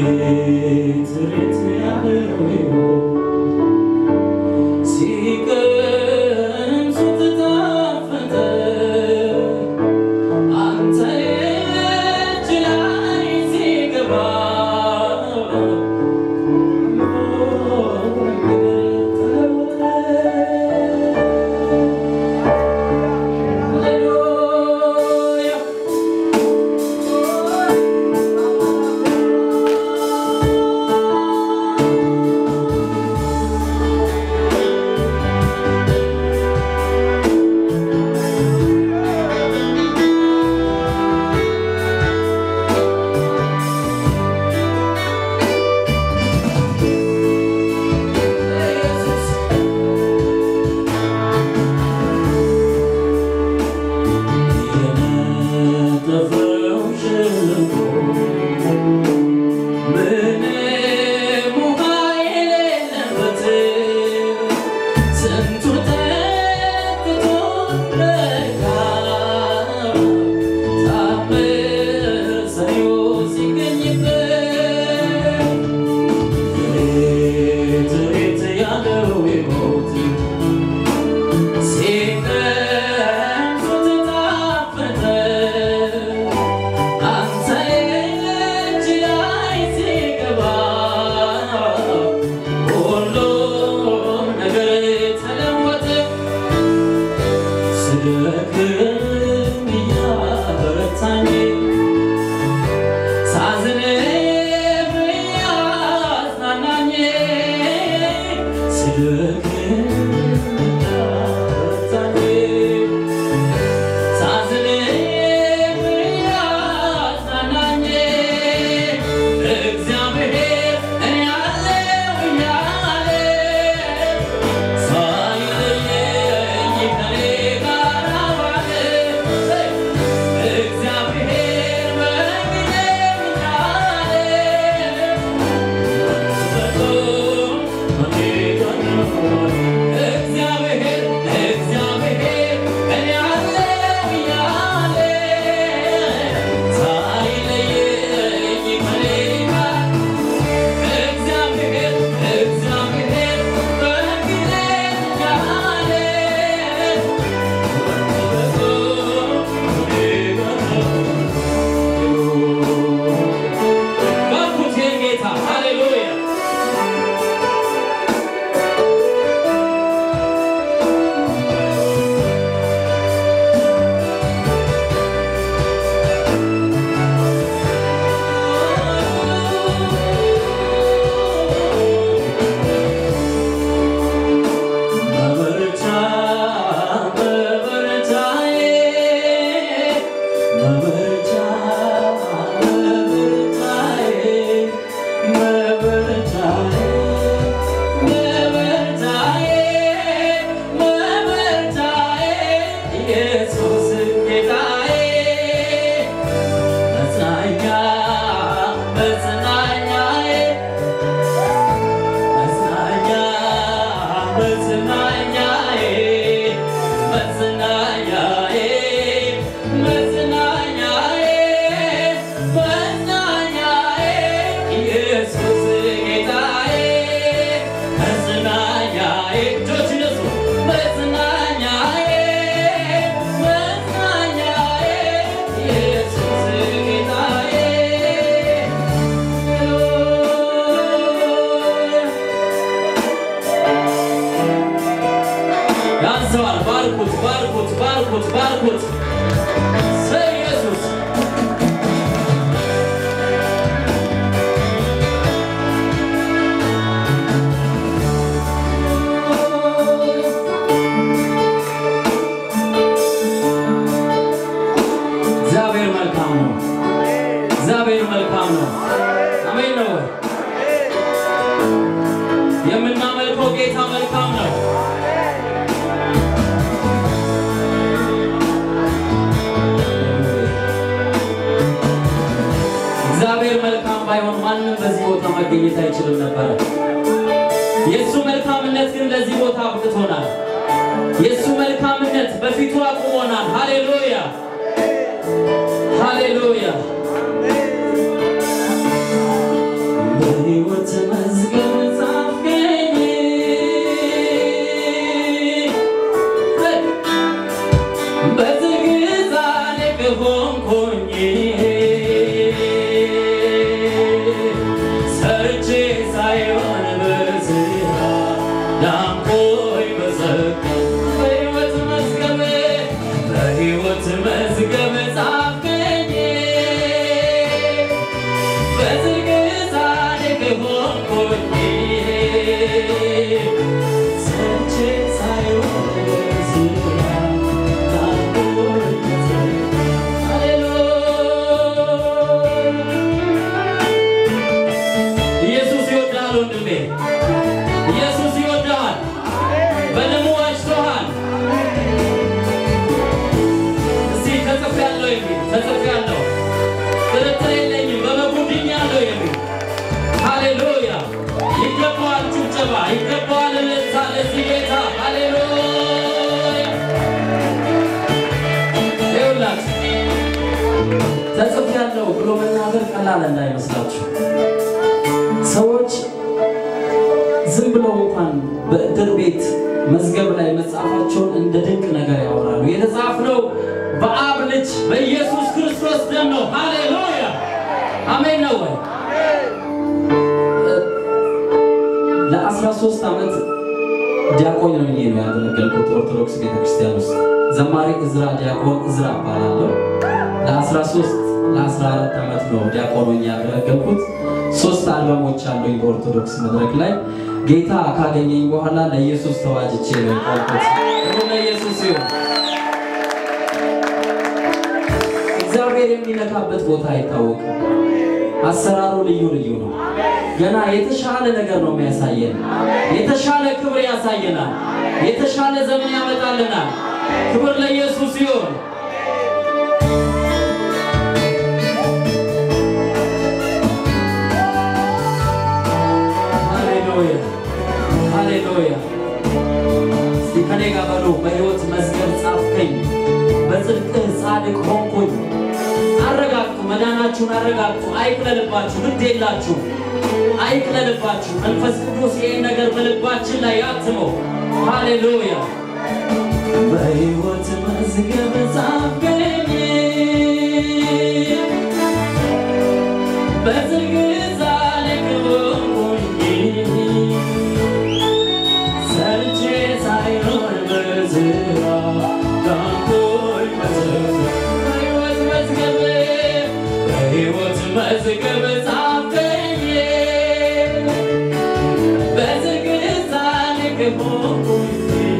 ሬት ሬት ያለው ሲቀምሱት ጣፈጠ አንተ እጅ ላይ ሲገባ ሃሌሉያ የነጠፈው ሸለቆ ምንም ውሃ የሌለበት ስንቱ ጠጥቶ ረካ ታምር ሰሪው ሲገኝበት ሬት ሬት ያለው ሕይወት ሲቀምሱት ጣፈጠ አንተ እጅ ላይ ሲገባ ሁሉም ነገር ተለወጠ። ስደክም እያበረታኝ ሳዝንም እያጽናናኝ ስደክም እያበረታኝ ሳዝንም እያጽናናኝ እግዚአብሔር እኔ አለሁ እያለ ሳይለየኝ ከኔ ጋር ዋለ። እግዚአብሔር በግሌም እያለ እግዚአብሔር እግዚአብሔር እኔ አለሁ እያለ ሳይለየኝ ከኔ ጋር እግዚአብሔር እግዚአብሔር በግሌ ያለ ባርኩት ጌታ ሃሌሉያ መበረቻ መበረቻዬ መበረቻ መበረቻዬ መበረቻዬ መበረቻዬ መበረቻዬ ኢየሱስ ጌታዬ መጽናኛ መጽናኛዬ መጽናኛ መጽናኛዬ መጽናኛዬ መጽናኛዬ መጽናኛዬ ኢየሱስ ጌታዬ መጽናኛዬ እጆች እነሱ መጽናኛዬ መጽናኛዬ ኢየሱስ ጌታዬ ያንሰዋል። ባርኩት፣ ባርኩት፣ ባርኩት፣ ባርኩት። ስለ ኢየሱስ እግዚአብሔር መልካም ነው። እግዚአብሔር መልካም ነው። አሜን ነው። የምናመልከው ጌታ መልካም ነው። እግዚአብሔር መልካም ባይሆን ማንም በዚህ ቦታ መገኘት አይችልም ነበረ። የእሱ መልካምነት ግን ለዚህ ቦታ አብቅቶናል። የእሱ መልካምነት በፊቱ አቁሞናል። ሃሌሉያ ሃሌሉያ ወንድሜ። ኢየሱስ ይወድሃል፣ በደሙ ዋጅቶሃል። እስቲ ተጽፌያለሁ የሚል ተጽፌያለሁ፣ ጥርጥር የለኝም በበጉ ድኛለሁ የሚል ሃሌሉያ! ይገባዋል ጭብጨባ፣ ይገባዋል እልልታ ለዚህ ጌታ ሃሌሉያ! ይኸውላችሁ ተጽፌያለሁ ብሎ መናገር ቀላል እንዳይመስላችሁ። ሰዎች ዝም ብለው እንኳን በእድር ቤት መዝገብ ላይ መጻፋቸውን እንደ ድንቅ ነገር ያወራሉ። የተጻፍነው በአብ ልጅ በኢየሱስ ክርስቶስ ደም ነው። ሃሌሉያ አሜን ነው ወይ? ለ13 ዓመት ዲያቆን ነው ነው ያገለገልኩት ኦርቶዶክስ ቤተክርስቲያን ውስጥ ዘማሪ እዝራ ዲያቆን እዝራ እባላለሁ። ለ13 ለ14 ዓመት ነው ዲያቆን ሆኜ ያገለገልኩት። ሶስት አልበሞች አሉኝ በኦርቶዶክስ መድረክ ላይ። ጌታ ካገኘኝ በኋላ ለኢየሱስ ተዋጅቼ ነው የቆምኩት። ክብር ለኢየሱስ ይሁን። እግዚአብሔር የሚነካበት ቦታ አይታወቅም። አሰራሩ ልዩ ልዩ ነው። ገና የተሻለ ነገር ነው የሚያሳየን። የተሻለ ክብር ያሳየናል። የተሻለ ዘመን ያመጣልናል። ክብር ለኢየሱስ ይሁን። ሃሌሉያ ሃሌሉያ። እስቲ ከኔ ጋር በሉ። በሕይወት መዝገብ ጻፍከኝ፣ በጽድቅህ ጻድቅ ሆንኩኝ። አረጋግጡ፣ መዳናችሁን አረጋግጡ። አይቅለልባችሁ፣ ግድ የላችሁ፣ አይቅለልባችሁ። መንፈስ ቅዱስ ይህን ነገር በልባችን ላይ ያትመው። ሃሌሉያ በሕይወት መዝገብ ጻፍከኝ በጽድቅ ጻድቅ ሆንኩኝ ሰርቼ ሳይሆን በዝራ ዳንኩኝ በሕይወት መዝገብ በሕይወት መዝገብ ጻፍከኝ በጽድቅ ጻድቅ ሆንኩኝ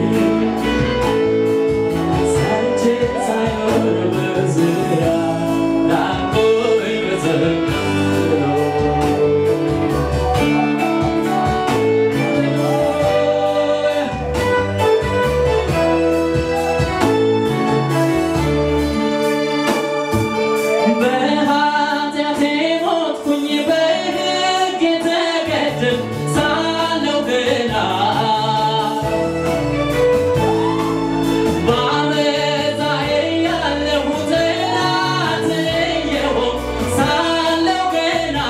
ሰርቼ ሳይሆን በዝራ ዳንኩኝ በዝራ በኃጢአቴ ሞትኩኝ በሕግ የተገደልኩ ሳለሁ ገና በዓመፃዬ ያለሁ ጠላት የሆንኩ ሳለሁ ገና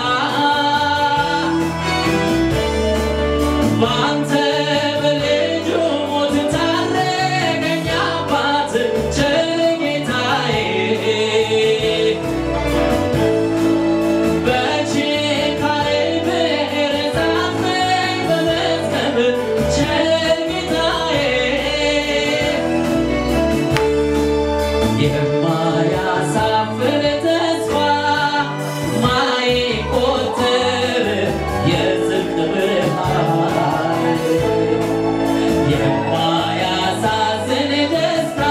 በአንተ በልጁ ሞት ታረቀኝ አባት ቸር ጌታዬ በችካሬ ብዕር ጻፍከኝ በመዝገብ ቸር ጌታዬ የማያሳፍር ተስፋ ማይቆጠር የጽድቅ ብርሃን የማያሳዝን ደስታ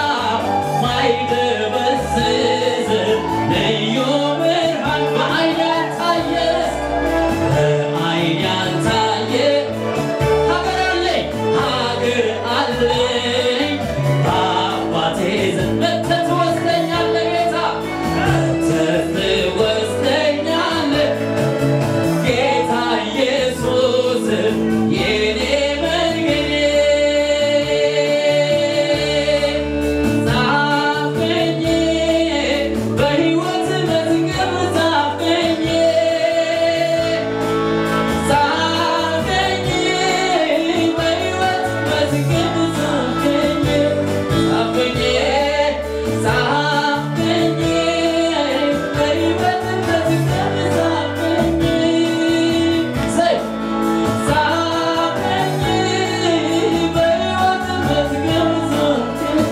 ማይደበዝዝ ልዩ ብርሃን በዓይን ያልታየ በዓይን ያልታየ ሀገር አለኝ ሀገር አለኝ በአባቴ ዘንድ መተህ ትወስደኛለህ ጌታ መተህ ትወስደኛለህ ጌታ ኢየሱስ የኔ መንገዴ ጻፍከኝ በሕይወት መዝገብ ጻፍከኝ ጻፍከኝ በሕይወት መዝገብ ጻፍከኝ ጻፍከኝ ጻፍከኝ በሕይወት መዝገብ ጻፍከኝ ሰይ ጻፍከኝ በሕይወት መዝገብ ጻፍከኝ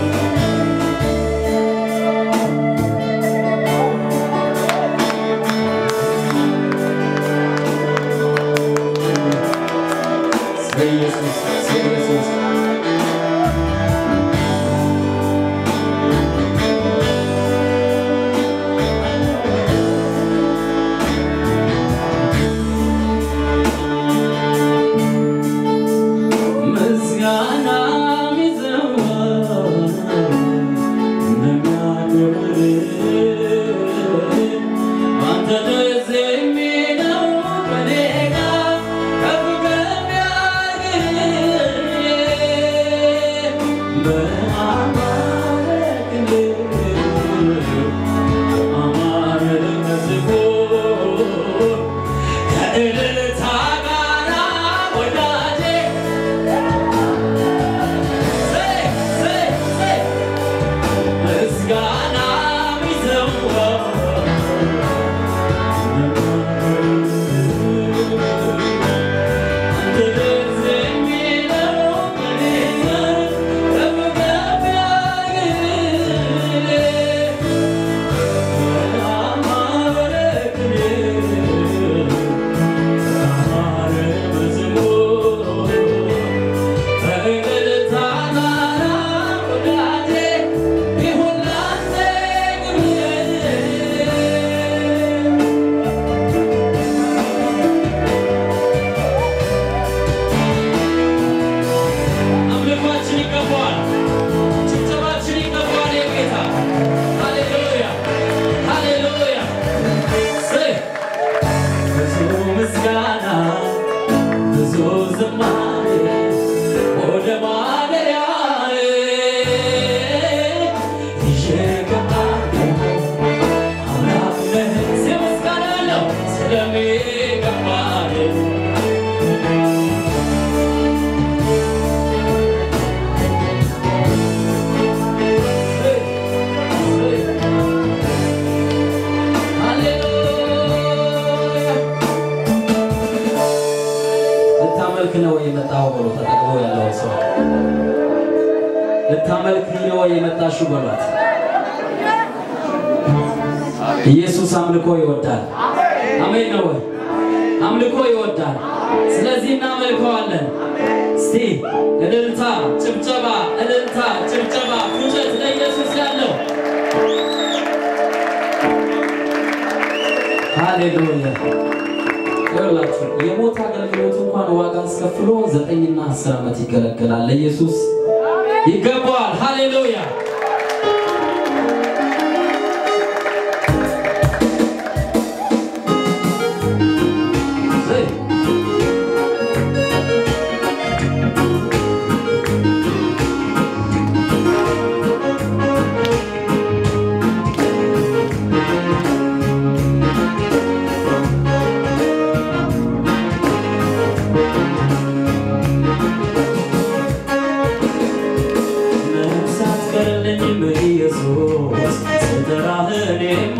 በኢየሱስ በኢየሱስ ከእልልታ ጋራ ወዳጄ ዘይ ዘይ ዘይ ምስጋና ሚዘዋ አምልኳችን ይገባዋል። ጭብጨባችን ይገባዋል። የጌታ ሃሌሉያ ሃሌሉያ። ስይ ብዙ ምስጋና ብዙ ዝማሬ ወደ ማደሪያዬ ይዤ እገባለሁ። አምላክ ነህ። ስይ ምስጋና ያለው ስለሚገባህ ልታመልክ ነው የመጣው ብሎ ተጠቅሞ ያለው ሰው ልታመልክ ነው የመጣሽው በሏት። ኢየሱስ አምልኮ ይወዳል። አሜን ነው ወይ? አምልኮ ይወዳል። ስለዚህ እናመልከዋለን። እስቲ እልልታ፣ ጭብጨባ፣ እልልታ፣ ጭብጨባ፣ ፉጨት ለኢየሱስ ያለው ሃሌሉያ። ይኸውላችሁ የሞት አገልግሎት እንኳን ዋጋ አስከፍሎ ዘጠኝና አስር ዓመት ይገለገላል። ለኢየሱስ ይገባዋል። ሃሌሉያ። ዘይ ነፍሳት ቀርልኝም ኢየሱስ ስጠራህ እኔማ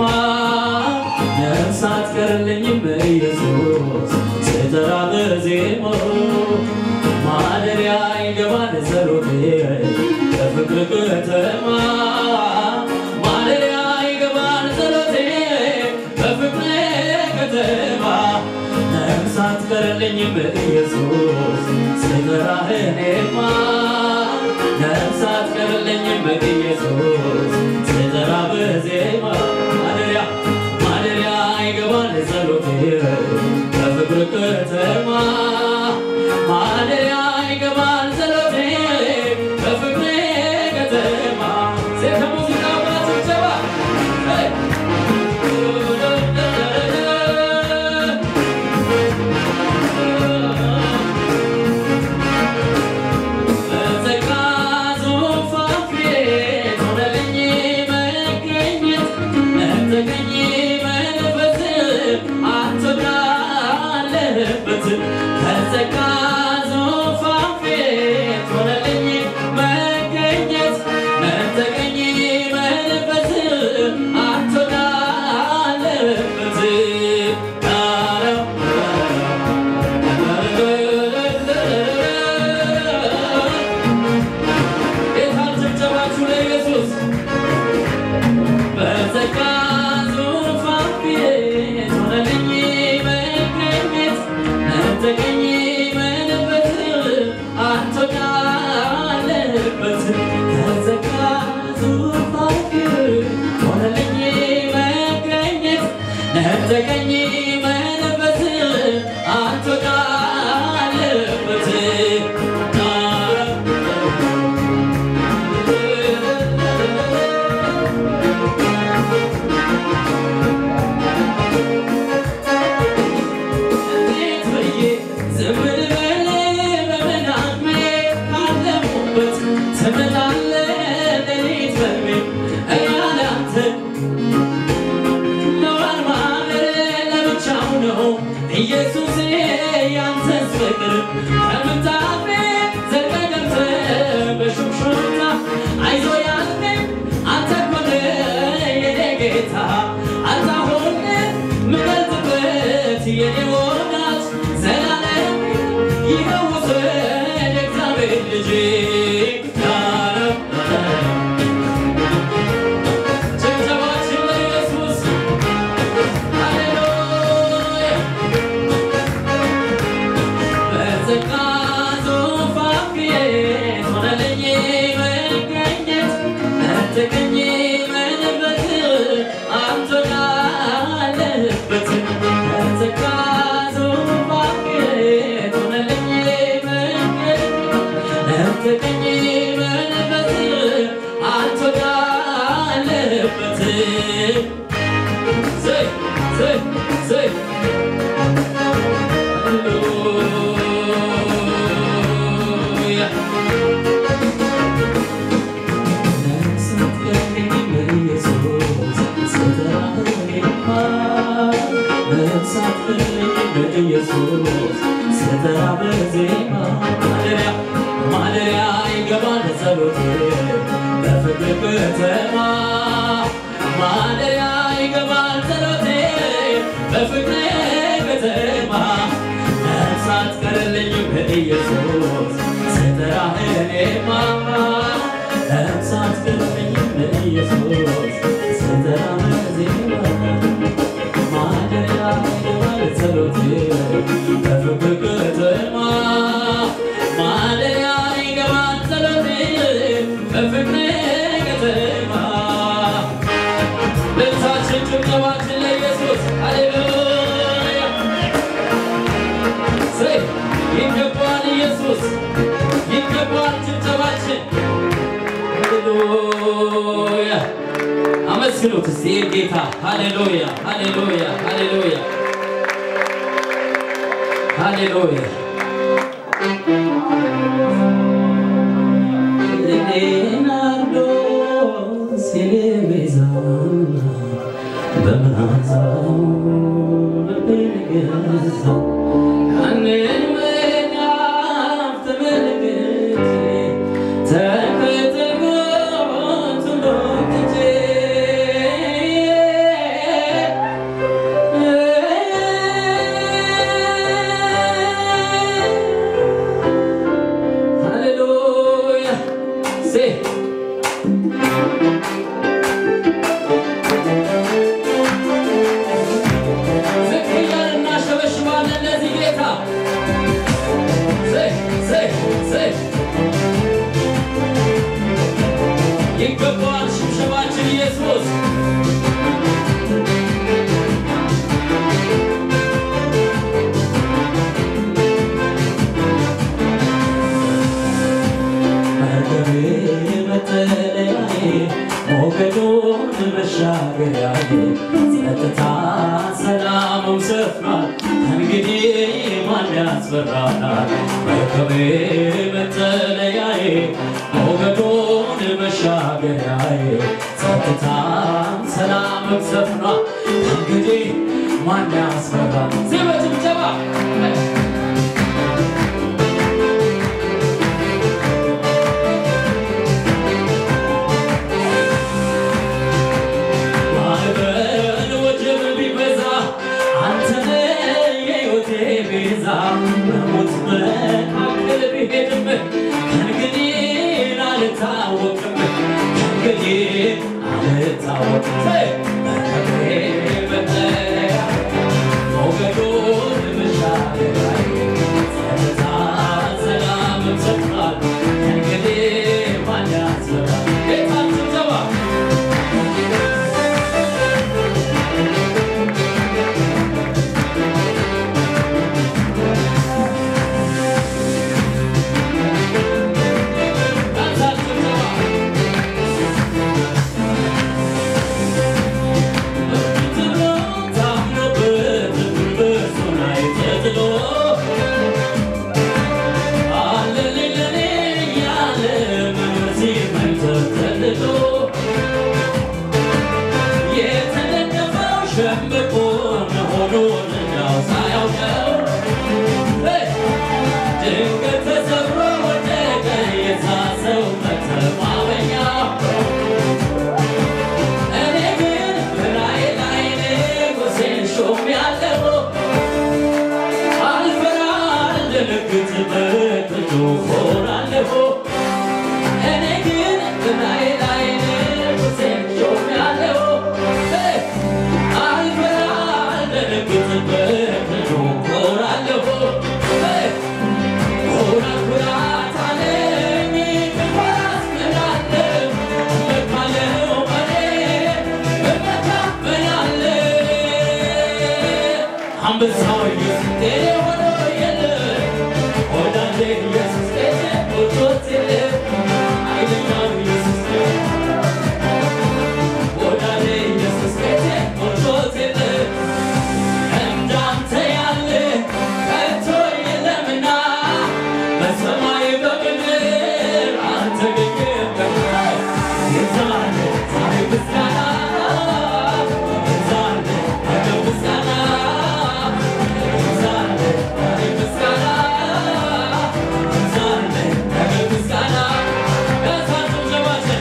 ነፍሳት ቀርልኝም ኢየሱስ ስጠራህ በዜማ ማደሪያ ይገባል ጸሎቴ በፍቅር ከተማ ማደሪያ ይገባል ጸሎቴ በፍቅር ከተማ ነፍሳት ቀርልኝም ኢየሱስ ስጠራህ እኔማ ነፍሳት ቀርልኝም ኢየሱስ ስጠራ በዜማ ማደሪያ ማደሪያ ይገባል ጸሎቴ በፍቅር ከተማ ማደሪያ ይገባል ጸሎቴ በፍቅር ከተማ ሴት ሙዚቃ ጭብጨባ ሄይ! በጸጋ ዙፋን ፊት ሆነልኝ መገኘት ነጠቀኝ መንፈስ አንተ ወዳለህበት ኢየሱስ ያንተስ ፍቅር ከምንጣፌ ዘልቀህ ገብተህ በሹክሹክታ አይዞ ያልከኝ አንተ እኮ ነህ የኔ ጌታ አንተ አሁን ምገልጥበት የኔ ወዳጅ ዘላለም ይኸው ውሰድ የእግዚአብሔር ልጅ ጭብጨባችን ለኢየሱስ ሃሌሉያ በጸጋ ዙፋን ፊት ሆነልኝ መገኘት ነጠቀኝ መንበት አንተ ያለህበት በጸጋ ዙፋን ፊት ሆነልኝ መገኘት ነጠቀኝ መንበት አንተ ያለህበት ዘይ ዘይ ዘይ ሃሌሉያ ማደሪያ ይገባል ጸሎት በፍቅር ከተማ ማደሪያ ይገባል ጸሎቴ በፍቅር ከተማ ነፍሳት ቀረልኝ በኢየሱስ ስጠራህ እኔማ ነፍሳት ቀረልኝ በኢየሱስ ስጠራህ ዜማ ማደሪያ ይገባል ጸሎቴ በፍቅር ከተማ ማደሪያ ይገባል ጸሎቴ በፍቅር ከተማ ልብሳችን ጭብጨባችን ለኢየሱስ ሃሌሉያ ዘይ ይገባል ኢየሱስ ይገባል ጭብጨባችን ሃሌሉያ አመስግኑት እስቲ ይህን ጌታ ሃሌሉያ ሃሌሉያ ሃሌሉያ ሃሌሉያ ሌናርዶስ የቤዛ በመዓዛው ልቤን ገዛ ያንን ምዕራፍ ተመልክቼ ተከተልኩት ሎትቼ ሃሌሉያ ሴ ዝቅ እያልን እናሸበሽባለን ለዚህ ጌታ ዘይ ዘይ ዘይ ይገባዋል ሽብሸባችን ኢየሱስ መርከቤ መጠለያዬ ሞገዱን መሻገሪያዬ ጸጥታ ሰላሙም ሰፍኗል እንግዲህ ማን ያስፈራናል መርከቤ መጠለያዬ ሞገዱን መሻገሪያዬ ጸጥታ ሰላምም ሰፍኗል እንግዲህ ማን ያስፈራል ዚህ በጭብጨባ ማዕበል ወጀብ ቢበዛ አንተ ነህ የሕይወቴ ቤዛ በሞት መካከል ብሄድም ከእንግዲህ አልታወቅም ከእንግዲህ አልታወቅም መርከቤ መጠለያ ሞገዱን መሻገሪያዬ ጸጥታ ሰላምም ሰፍኗል ከእንግዲህ ማን ያስፈራል ጌታ ጭብጨባ ዳንሳል ጭብጨባ በደነግጥበት ብዙ ሆናለሁ እኔ ግን በላይ ላይ ንጉሴን ሾሜያለሁ አልፈራ አልደነግጥበት ብዙ ሆናለሁ ኩራት ኩራት አለኝ ኩራት ምናለው እመካለሁ እኔ እመካበያለሁ አንበሳው ኢየሱስ ጤኔ ሆኖ የለ ወዳጄ ኢየሱስ ጤኔ ሞቶት የለ ኃይለኛው ኢየሱስ ወዳጄ ኢየሱስ ጤኔ ሞቶት የለ እንዳንተ ያለ ከቶ የለምና በሰማይ በምድር አልተገኘምና የዛሬ ዛሬ ምስጋና የዛሬ ነገ ምስጋና የዛሬ ዛሬ ምስጋና የዛሬ ነገ ምስጋና በሳቱ ጀባችን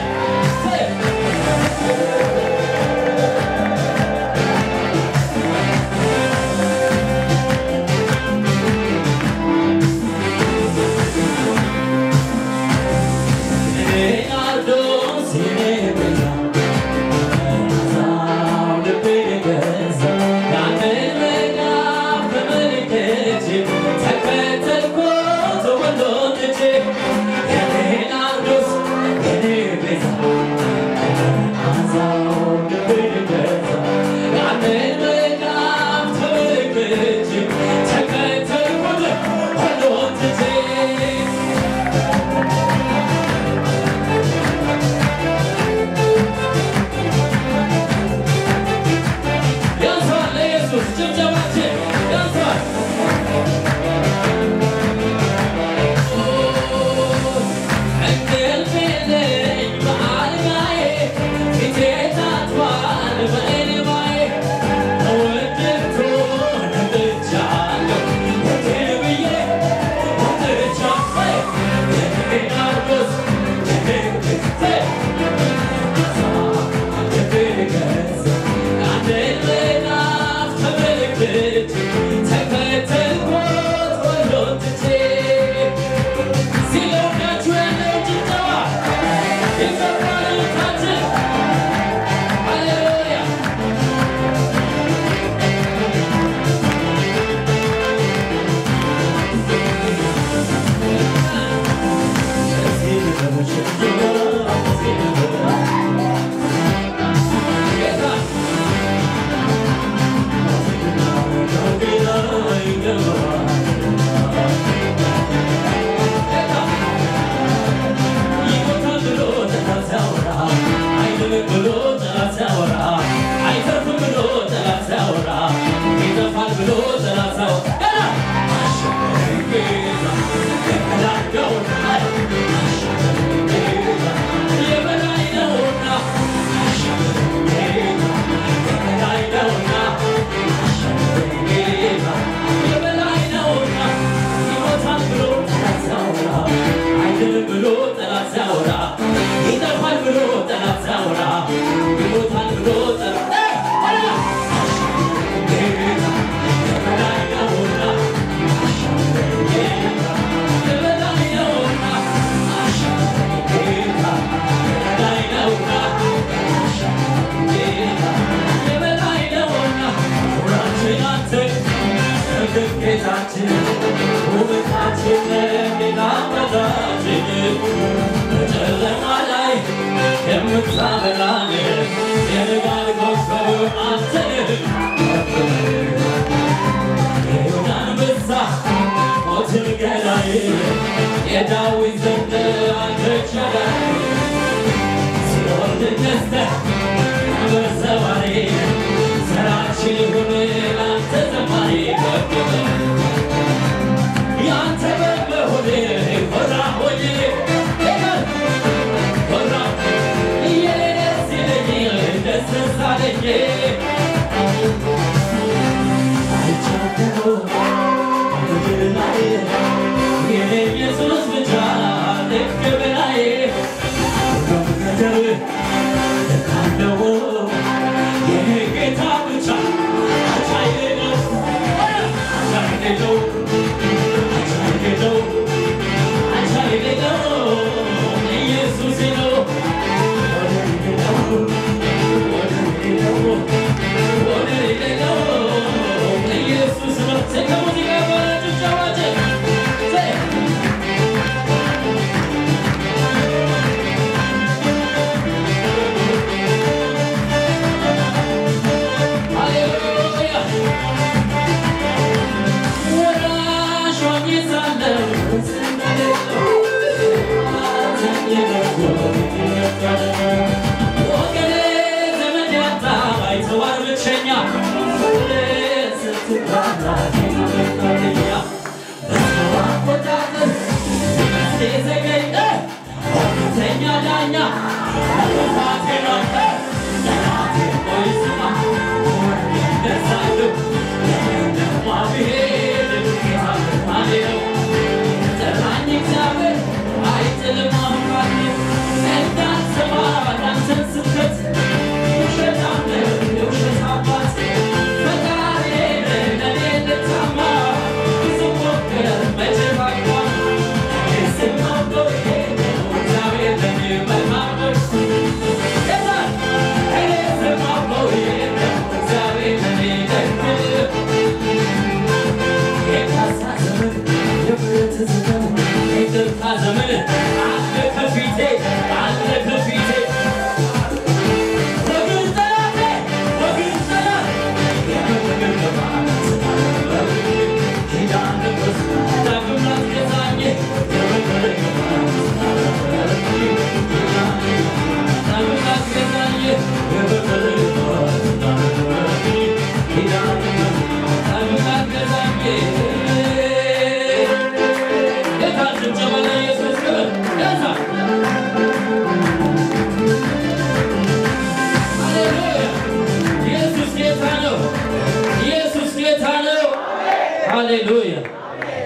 ተከተልኩት ያንሷል ለኢየሱስ ጭብጨባችን ያንሷል። እንቅልፍ የለኝ በአልጋዬ ፊቴ ታጥቧል በእንባዬ ተወደድኩ ነቅቻለሁ ወዴን ብዬ ወጥቻለሁ የኔ ናርዶስ የኔ ጌታችን ውበታችን ሌላ ወዳጅን በጨለማ ላይ የምታበራን የንጋት ኮከብ አንተ ነህ። የይሁዳ አንበሳ ሞትን ገዳይ የዳዊት ዘንድ አንተ ቸጋይ ሲኦል ነስተህ በሰማይ ዘራችን ይሁን ላንተ ዘማሪ ከበበ ያንተ በመሆኔ ኮራ ሆኜ ኮራ ደስ ይለኝ ደስ ሳለኝ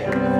ይሁን።